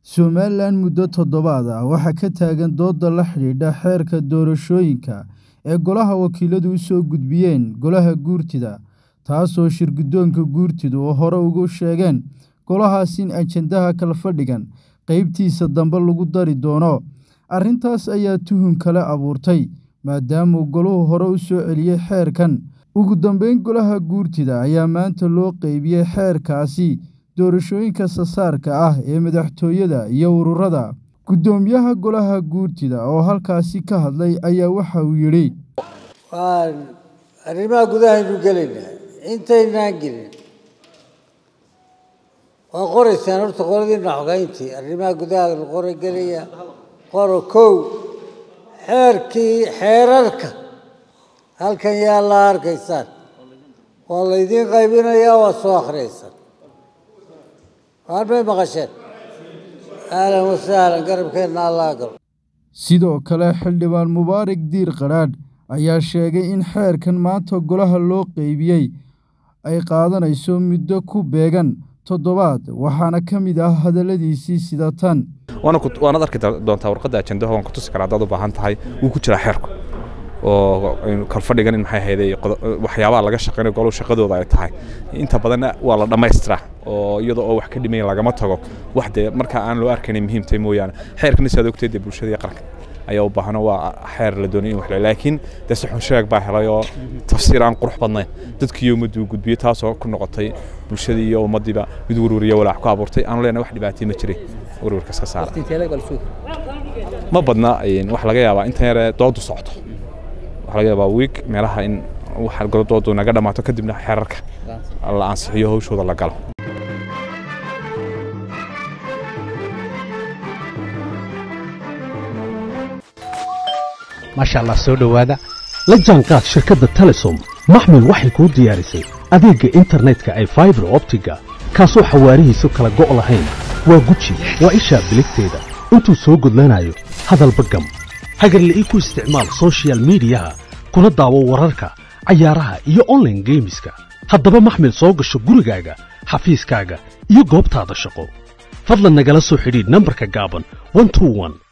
Somalilan muddo toddobaad ah waxaa ka taagan dooda la xidhiidha xeerka doorashooyinka ee Golaha Wakiiladu u soo gudbiyeen Golaha Guurtida, taasoo shirguddoonka Guurtidu hore ugu sheegeen golahaas in ajandaha kalfadhigan qaybtiisa dambe lagu dari doono. Arrintaas ayaa tuhun kale abuurtay, maadaama Goluhu hore u soo celiyay xeerkan. Ugu dambeyn, Golaha Guurtida ayaa maanta loo qaybiyay xeerkaasi doorashooyinka aasaasiga ah ee madaxtooyada iyo ururada. Guddoomiyaha Golaha Guurtida oo halkaasi ka hadlay ayaa waxa uu yidhi. waan arrimaha gudahaynu gelaynaa intaynaan gelin waa qoraysaan horta qoladiina xogeyntii arrimaha gudaha la qora gelaya qoro kow xeerkii xeerarka halkan yaa la arkaysaan waa laydiin qaybinayaa waa soo akhriyaysaan waan may maqasheen ahlan wasahlan garabkeenna allah galo Sidoo kale, xildhibaan Mubaarak Diir Qadhaadh ayaa sheegay in xeerkan maanta Golaha loo qaybiyay ay qaadanayso muddo ku beegan toddobaad, waxaana ka mid ah hadalladiisii sida tan. waanaad arki doontaa warqadda ajandaha waan ku tusi karaa haddaad u baahan tahay wuu ku jiraa xeerku oo kalfadhigan in maxay ahayday waxyaabaha laga shaqeynayo goluhu shaqadooda ay tahay inta badanna waa la dhammaystiraa oo iyadoo oo wax ka dhimayn lagama tago wax dee markaa aan loo arkaynay muhiimtay mooyaane xeerkana sidaad ogteed dee bulshada iyo qaranka ayaa u baahano waa xeer la doonay in wax la laakiin dee si xun sheeg baa helay oo tafsiir aan qurux badnayn dadkii ummaddu uu gudbiyey taasoo ku noqotay bulshadii iyo ummaddiiba mid werweriyo walaac ku abuurtay aanu leenahay wax dhibaatay ma jiray werwerka iska saara ma badna waxa laga yaabaa intan yare doodu socoto waxaa laga yaabaa wiig meelaha in waxa doodu naga dhammaato kadibna xeerarka la ansixiyo hawshooda la galo maasha allah soo dhowaada la jaanqaad shirkadda telesom maxmil waxay kuu diyaarisay adeegga internetka ay faibar optiga kaasoo xawaarihiisu kala go' lahayn waa guji waa ishaa biligteeda intuu soo gudlanayo hadalba gam hagarla'ii ku isticmaal soshiyal miidiyaha kuna daawo wararka cayaaraha iyo onlaine geemiska haddaba maxmil soo gasho gurigaaga xafiiskaaga iyo goobtaada shaqo fadlan nagala soo xidhiidh nambarka gaaban